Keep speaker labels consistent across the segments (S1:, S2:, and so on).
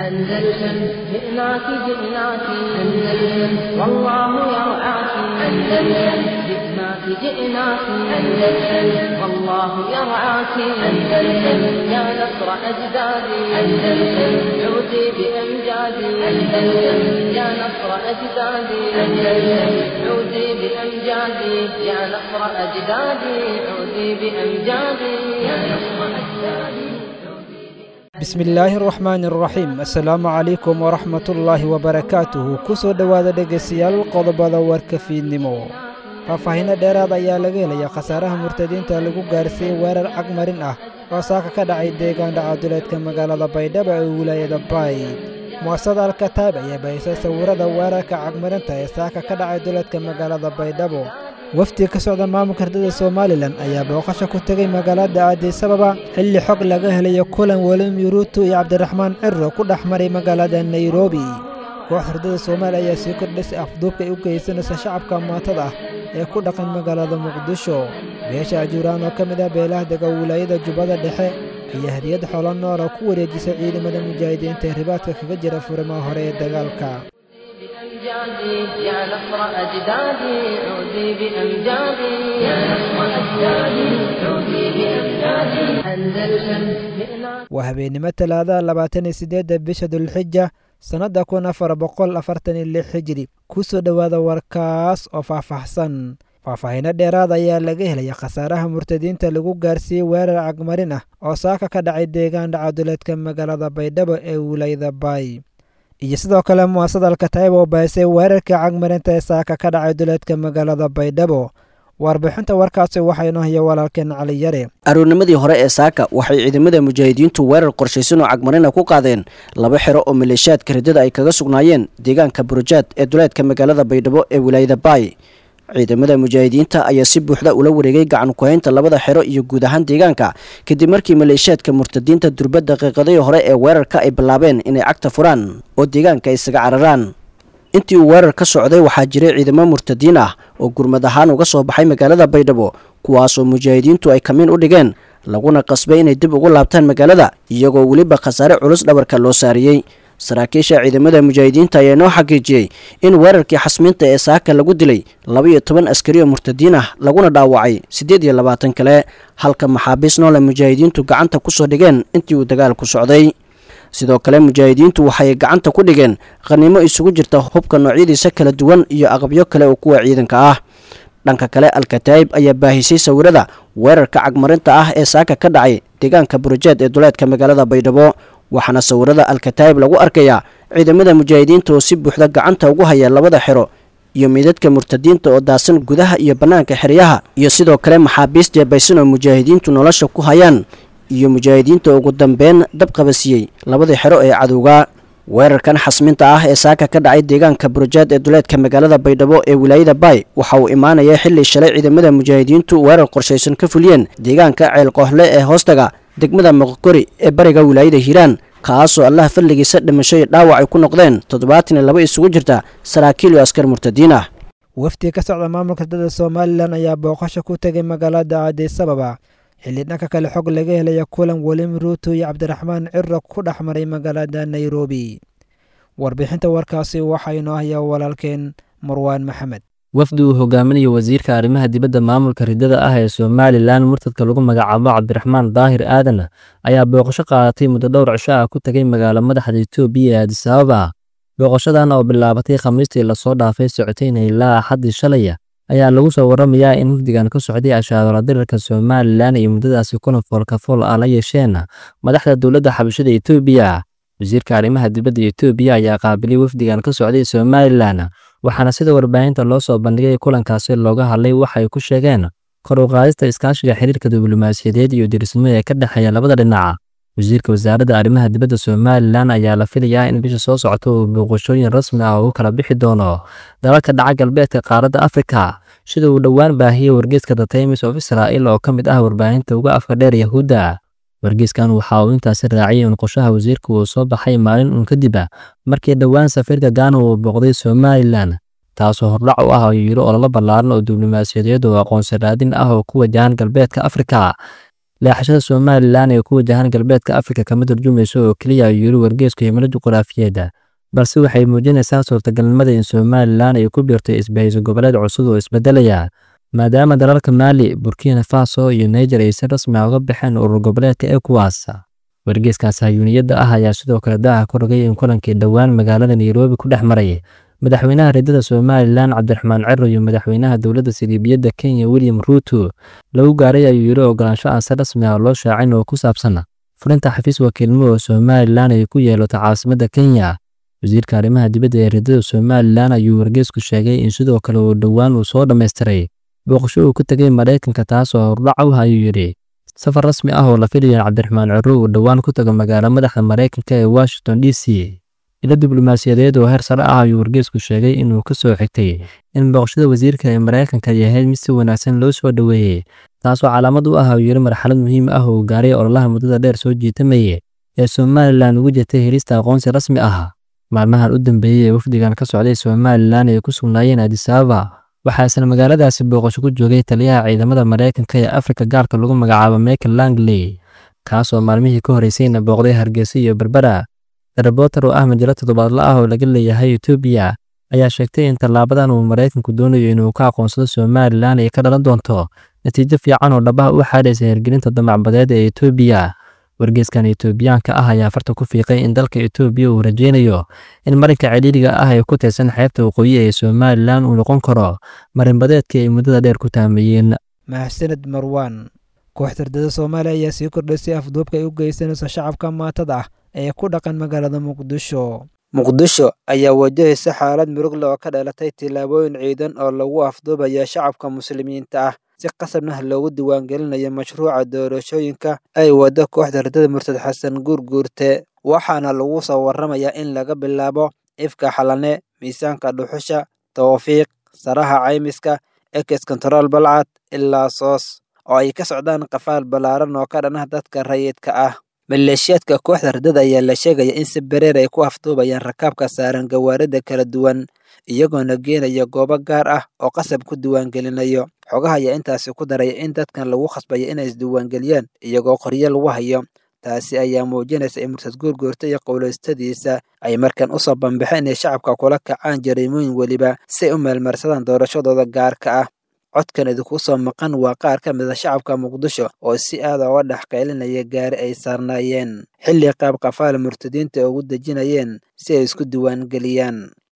S1: أندلسن جئناك جئناك أندلسن والله يرعاك أندلسن جئناك جئناك أندلسن والله يرعاك أندلسن يا نصر أجدادي أندلسن عودي بأمجادي أندلسن يا نصر أجدادي أندلسن عودي بأمجادي يا نصر أجدادي عودي بأمجادي يا نصر أجدادي
S2: bismillaahi araxmaani araxiim assalaamu calaykum waraxmatullaahi wabarakaatuhu ku soo dhowaada dhegaystayaal qodobada warka fiidnimo faahfaahinno dheeraad ayaa laga helaya khasaaraha murtadiinta lagu gaarsiiyey weerar cagmarin ah oo saaka ka dhacay deegaan dhacaduleedka magaalada baydhabo ee wilaayada bayd mu'asasada alkataab ayaa bahisay sawirada weerarka cagmarinta ee saaka ka dhacay duleedka magaalada baydhabo wafdi ka socda maamulka hardada somalilan ayaa booqasho ku tegay magaalada aadisababa xilli xog laga helayo kulan welim yuruutu iyo cabdiraxmaan ciro ku dhex maray magaalada nairobi koox hardada soomaaliya ayaa sii kordhisay afduubka ay u geysanaysa shacabka maatada ah ee ku dhaqan magaalada muqdisho beesha ajuuraan oo ka mid ah beelaha dega wilaayada jubbada dhexe ayaa hadiyad xoolo nool oo ku wareejisay ciidamada mujaahidiinta ee ribaadka kaga jira furimaha hore ee dagaalka
S1: بأمجادي يا نصر أجدادي عودي بأمجادي يا نصر أجدادي عودي بأمجادي أندلسن جئناك
S2: waa habeennimo talaada labaatan iyo siddeedda bisha dulxija sannadda kun afar boqol afartan iyo lix xijiri ku soo dhowaada warkaas oo faahfaahsan faahfaahinno dheeraad ayaa laga helaya khasaaraha murtadiinta lagu gaarsiiyey weerar cagmarin ah oo saaka ka dhacay deegaan dhacaduleedka magaalada baydhabo ee wilaayada baay iyo sidoo kale mu'asasada alkataib oo bahisay weerarkii cagmarinta ee saaka ka dhacay duleedka magaalada baydhabo warbixinta warkaasi waxaa inoo haya walaalkeen cali yare
S3: aroornimadii hore ee saaka waxay ciidamada mujaahidiintu weerar qorshaysan oo cagmarina ku qaadeen laba xero oo maleeshiyaadka riddada ay kaga sugnaayeen deegaanka burujaad ee duleedka magaalada baydhabo ee wilaayada baay ciidamada mujaahidiinta ayaa si buuxda ula wareegay gacan ku-haynta labada xero iyo guud ahaan deegaanka kadib markii maleeshiyaadka murtadiinta durba daqiiqadii hore ee weerarka ay bilaabeen inay cagta furaan oo deegaanka ay isaga cararaan intii uu weerar ka socday waxaa jiray ciidamo murtadiin ah oo gurmad ahaan uga soo baxay magaalada baydhabo kuwaasoo mujaahidiintu ay kamiin u dhigeen laguna qasbay inay dib ugu laabtaan magaalada iyagoo weliba khasaare culus dhabarka loo saariyey saraakiisha ciidamada mujaahidiinta ayaa noo xaqiijiyey in weerarkii xasmiinta ee saaka lagu dilay laba iyo toban askari oo murtadiin ah laguna dhaawacay siddeed iyo labaatan kale halka maxaabiis noole mujaahidiintu gacanta ku soo dhigeen intii uu dagaalku socday sidoo kale mujaahidiintu waxay gacanta ku dhigeen khaniimo isugu jirta hubka noocyadiisa kala duwan iyo aqabyo kale oo kuwa ciidanka ah dhanka kale alkataa'ib ayaa baahisay sawirada weerarka cagmarinta ah ee saaka ka dhacay deegaanka burujeed ee duleedka magaalada baydhabo waxaana sawirada alkataa'ib lagu arkayaa ciidamada mujaahidiinta oo si buuxda gacanta ugu haya labada xero iyo meydadka murtadiinta oo daasan gudaha iyo bannaanka xeryaha iyo sidoo kale maxaabiis jeebaysan oo mujaahidiintu nolosha ku hayaan iyo mujaahidiinta ugu dambeyn dab qabasiiyey labadii xero ee cadowga weerarkan xasminta ah ee saaka ka dhacay deegaanka burujaad ee duleedka magaalada baydhabo ee wilaayada baay waxa uu imaanaya xilli shalay ciidamada mujaahidiintu weerar qorshaysan ka fuliyeen deegaanka ceelqoohle ee hoostaga degmada moqokori ee bariga wilaayada hiiraan kaasoo allaha fadligiisa dhimasho iyo dhaawac ay ku noqdeen toddobaatan iyo laba isugu jirta saraakiil iyo askar murtadiin ah
S2: wafdi ka socda maamulka hardada somalilan ayaa booqasho ku tegay magaalada aadisababa xilli dhanka kale xog laga helaya kulan welim ruuto iyo cabdiraxmaan ciro ku dhex maray magaalada nairobi warbixinta warkaasi waxaa inoo haya walaalkeen marwaan maxamed
S4: wafdi uu hogaaminayo wasiirka arrimaha dibadda maamulka riddada ah ee somalilan murtadka lagu magacaabo cabdiraxmaan daahir aadan ayaa booqasho qaadatay muddo dhowr cisho ah ku tegay magaalo madaxda etoobiya ee adisababa booqashadan oo bilaabatay khamiistii lasoo dhaafay socotayna ilaa axaddii shalaya ayaa lagu soo waramayaa in wafdigan ka socday ashaadala dirarka somalilan iyo muddadaasi kuna foolkafool ah la yeesheen madaxda dowladda xabashada etoobiya wasiirka arrimaha dibadda etoobiya ayaa qaabilay wafdigan ka socday somalilan waxaana sida warbaahinta loo soo bandhigay kulankaasi looga hadlay waxa ay ku sheegeen kor u qaadista iskaashiga xiriirka diblomaasiyadeed iyo dirisnimo ee ka dhexeeya labada dhinac wasiirka wasaaradda arrimaha dibadda somalilan ayaa la filayaa in bisha soo socota uu booqashooyin rasmi ah ugu kala bixi doono dalalka dhaca galbeedka qaaradda afrika sida uu dhowaan baahiyey wargeyska the times of israel oo ka mid ah warbaahinta uga afka dheer yahuudda wargeyskan waxa uu intaasi raaciyay in qorshaha wasiirka uu soo baxay maalin uun kadib markii dhowaan safiirka gaana uu booqday somalilan taasoo hordhac u ah yiro ololo ballaaran oo diblomaasiyadeed oo aqoonsi raadin ah oo ku wajahan galbeedka afrika leexashada somalilan ee ku wajahan galbeedka afrika kama turjumayso oo keliya ayuu yiri wargeesku himilo juquraafiyeeda balse waxay muujinaysaa suurtagalnimada in somalilan ay ku biirto isbahayso goboleed cusub oo isbedelaya maadaama dalalka maali burkina faso iyo niger ay si rasmi ah uga baxeen urur goboleedka ecowas wargeeskaas hayuuniyadda ah ayaa sidoo kale daaha ku rogay in kulankii dhowaan magaalada nairobi ku dhex maray madaxweynaha reedada somalilan cabdiraxmaan cero iyo madaxweynaha dowladda siliibiyadda kenya william ruuto lagu gaaray ayuu yiri ogolaansho aan si rasmi ah loo shaacin oo ku saabsan fulinta xafiis wakiilnimo oo somalilan ay ku yeelato caasimadda kenya wasiirka arrimaha dibadda ee reedada somalilan ayuu wargeesku sheegay in sidoo kale uu dhowaan uu soo dhammaystiray booqasho uu ku tegay maraykanka taas oo hordhac u ayuu yidhi safar rasmi ah oo la filaya cabdiraxmaan cero uu dhowaan ku tago magaalo madaxda maraykanka ee washington d c ilo diblomaasiyadeed oo heer sare ah ayuu wargeesku sheegay inuu ka soo xigtay in booqashada wasiirka ee maraykanka ay ahayd mid si wanaagsan loo soo dhoweeyey taasoo calaamad u ah ayuu yiri marxalad muhiim ah oo gaaray ololaha muddada dheer soo jiitamayay ee somalilan ugu jirtay helista aqoonsi rasmi ah maalmahan u dambeeyey ee wafdigan ka socday somalilan ay ku sugnaayeen adisababa waxaa isla magaaladaasi booqasho ku joogay taliyaha ciidamada maraykanka ee afrika gaarka lagu magacaabo michael langley kaasoo maalmihii ka horeysayna booqday hargeysa iyo berbera reporter oo ah majalo toddobaadla ah oo laga leeyahay etoobiya ayaa sheegtay in tallaabadan uu maraykanku doonayo inuu ka aqoonsado somalilan ay ka dhalan doonto natiijo fiican oo dhabaha u xaadhaysa hirgelinta damacbadeed ee etoobiya wargeeskan etoobiyaanka ah ayaa farta ku fiiqay in dalka etoobiya uu rajaynayo in marinka celiiriga ah ee ku tirsan xeebta waqooyi ee somalilan uu noqon karo marinbadeedkii ay muddada dheer ku taameeyeen
S2: mahadsaned marwan kooxda ardada soomaaliya ayaa sii kordhaysay afduubka ay u geysanayso shacabka maatada ah ee ku dhaqan magaalada muqdisho muqdisho ayaa wajahaysa xaalad murugle oo ka dhalatay tillaabooyin ciidan oo lagu afduubaya shacabka muslimiinta ah si qasabnah loogu diiwaangelinayo mashruuca doorashooyinka ay waddo kooxda ardada murtad xasan guurguurte waxaana lagu soo warramayaa in laga bilaabo ifka xalane miisaanka dhuxusha tawfiiq saraha caymiska ekes kontarool balcad ilaa soos oo ay ka socdaan qafaal ballaaran oo ka dhanah dadka rayidka ah maleeshiyaadka kooxda ardada ayaa la sheegaya in si bereer ay ku afduubayaan rakaabka saaran gawaarida kala duwan iyagoona geenaya goobo gaar ah oo qasab ku diiwaangelinayo xogaha ayaa intaasi ku daraya in dadkan lagu khasbaya inay isdiiwaangeliyaan iyagoo qoryo lagu hayo taasi ayaa muujinaysa in murtad guurguurta iyo qowlaystadiisa ay markan usoo bambaxeen inay shacabka kula kacaan jariimooyin weliba si ay u meelmarsadaan doorashadooda gaarka ah codkan idinku soo maqan waa qaar ka mid a shacabka muqdisho oo si aad uga dhex qaylinaya gaari ay saarnaayeen xilli qaab qafaal murtadiinta ugu dejinayeen si ay isku diiwaangeliyaan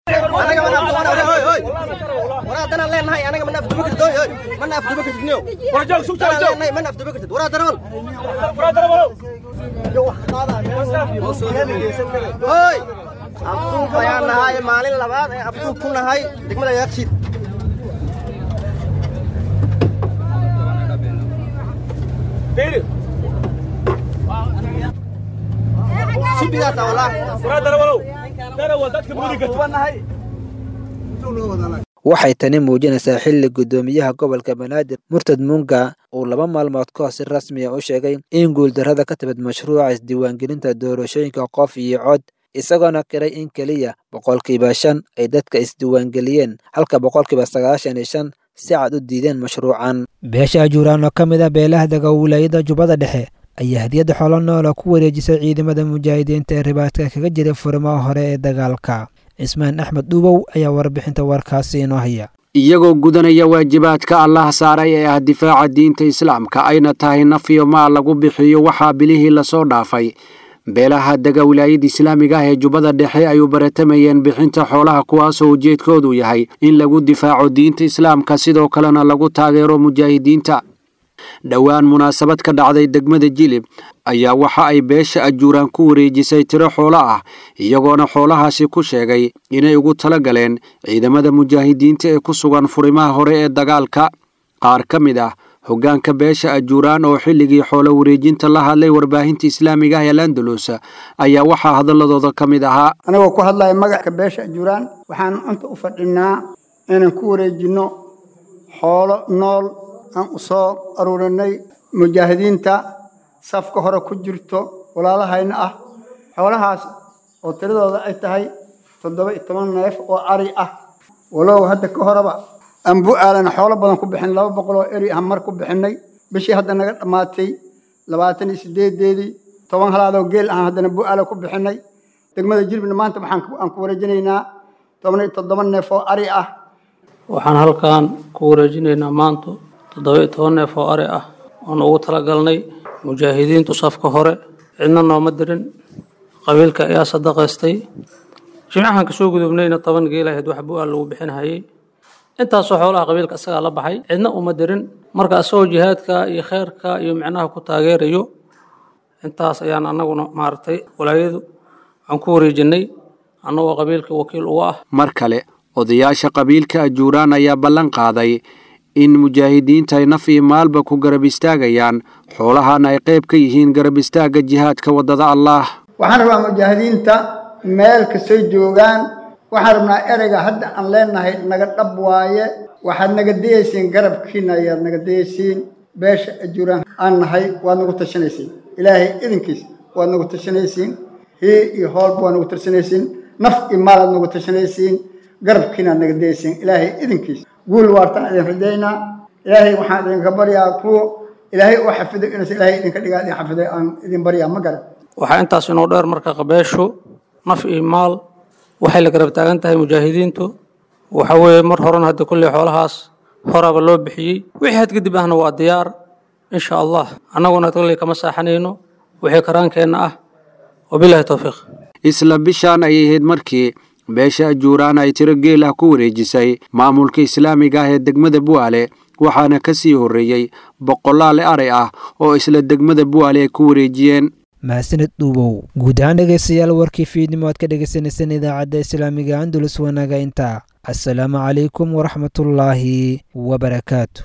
S5: abduub ayaan nahay maalin labaad ee abduub ku nahay degmada yaaqshiid
S2: waxay tani muujinaysaa xilli guddoomiyaha gobolka banaadir murtad munga uu laba maalmood ka hor si rasmi ah u sheegay in guuldarrada ka timid mashruuca isdiiwaangelinta doorashooyinka qof iyo cod isagoona qiray in keliya boqolkiiba shan ay dadka isdiiwaangeliyeen halka boqolkiiba sagaashan iyo shan si cad u diideen mashruucan beesha ajuuraan oo ka mid ah beelaha dega wilaayada jubbada dhexe ayaa hadiyadda xoolo noola ku wareejisay ciidamada mujaahidiinta ee ribaadka kaga jiray furimaha hore ee dagaalka cismaan axmed dhuubow ayaa warbixinta warkaasi inoo haya
S6: iyagoo gudanaya waajibaadka allah saaray ee ah difaaca diinta islaamka ayna tahay naf iyo maal lagu bixiyo waxaa bilihii lasoo dhaafay beelaha dega wilaayada islaamiga ah ee jubbada dhexe ay u baratamayeen bixinta xoolaha kuwaasoo ujeedkoodu yahay in lagu difaaco diinta islaamka sidoo kalena lagu taageero mujaahidiinta dhowaan munaasabad ka dhacday degmada jilib ayaa waxa ay beesha ajuuraan ku wareejisay tiro xoolo ah iyagoona xoolahaasi ku sheegay inay ugu tala galeen ciidamada mujaahidiinta ee ku sugan furimaha hore ee dagaalka qaar ka mid ah hoggaanka beesha ajuuraan oo xilligii xoolo wareejinta la hadlay warbaahinta islaamiga ah ee landalus ayaa waxaa hadaladooda ka mid ahaa
S7: anagoo ku hadlaya magacka beesha ajuuraan waxaan inta u fadhinaa inaan ku wareejinno xoolo nool aan u soo aruurinay mujaahidiinta safka hore ku jirto walaalahayna ah xoolahaas oo tiradooda ay tahay toddoba iyo toban neef oo ari ah walow hadda ka horeba aan bu aalan xoolo badan ku bixin laba boqol oo eri ah mar ku bixinay bishii hadda naga dhammaatay labaatan iyo sideedeedii toban halaadoo geel ahaan haddana bu'aala ku bixinay degmada jilbina maanta waxaan aan ku wareejinaynaa toban iyo toddoba neef oo ari ah
S8: waxaan halkan ku wareejinaynaa maanta toddoba iyo toban neef oo ari ah oon ugu talagalnay mujaahidiintu safka hore cidna nooma dirin qabiilka ayaa sadaqaystay jimcahan kasoo gudubnayna toban geel ahayd wax bu'aal lagu bixinhayay intaasoo xoolaha qabiilka isagaa la baxay cidna uma dirin marka isagoo jihaadka iyo kheyrka iyo micnaha ku taageerayo intaas ayaan anaguna maaragtay walaayadu aan ku wareejinay annagoo qabiilka wakiil uga ah
S6: mar kale odayaasha qabiilka ajuuraan ayaa ballan qaaday in mujaahidiinta ay naf iyo maalba ku garab istaagayaan xoolahana ay qayb ka yihiin garab istaagga jihaadka waddada allaah
S7: waxaan rabaa mujaahidiinta meel kastay joogaan waxaan rabnaa ereyga hadda aan leenahay naga dhab waaye waxaad naga dayaysiin garabkiina ayaad naga dayaysiin beesha ajuuraan aan nahay waad nagu tashanaysiin ilaahay idinkiis waad nagu tashanaysiin hii iyo hoolba waad nagu tashanaysiin naf iyo maalaad nagu tashanaysiin garabkiinaad naga dayaysiin ilaahay idinkiis guul waartaan idin rajaynaa ilaahay waxaan idinka baryaa kuwa ilaahay u xafido inuus ilaahay idinka dhigaa idin xafiday aan idin baryaa ma garan
S8: waxaa intaas inoo dheer marka qabeeshu naf iyo maal waxay la garab taagan tahay mujaahidiintu waxa weeye mar horena hadda kulley xoolahaas horaba loo bixiyey wixii had kadib ahna waa diyaar insha allah annaguna kulley kama saaxanayno wixii karaankeenna ah wabilahi towfiiq
S6: isla bishaan ayay ahayd markii beesha ajuuraan ay tiro geel ah ku wareejisay maamulka islaamiga ah ee degmada bu'aale waxaana ka sii horreeyey boqolaale aray ah oo isla degmada bu'aale ay ku wareejiyeen
S2: mahadsanid dhuubow guud ahaan dhegaystayaal warkii fiidnimo aad ka dhegaysaneyseen idaacadda islaamiga andulus wanaaga intaa assalaamu calaykum waraxmatullaahi wabarakaatu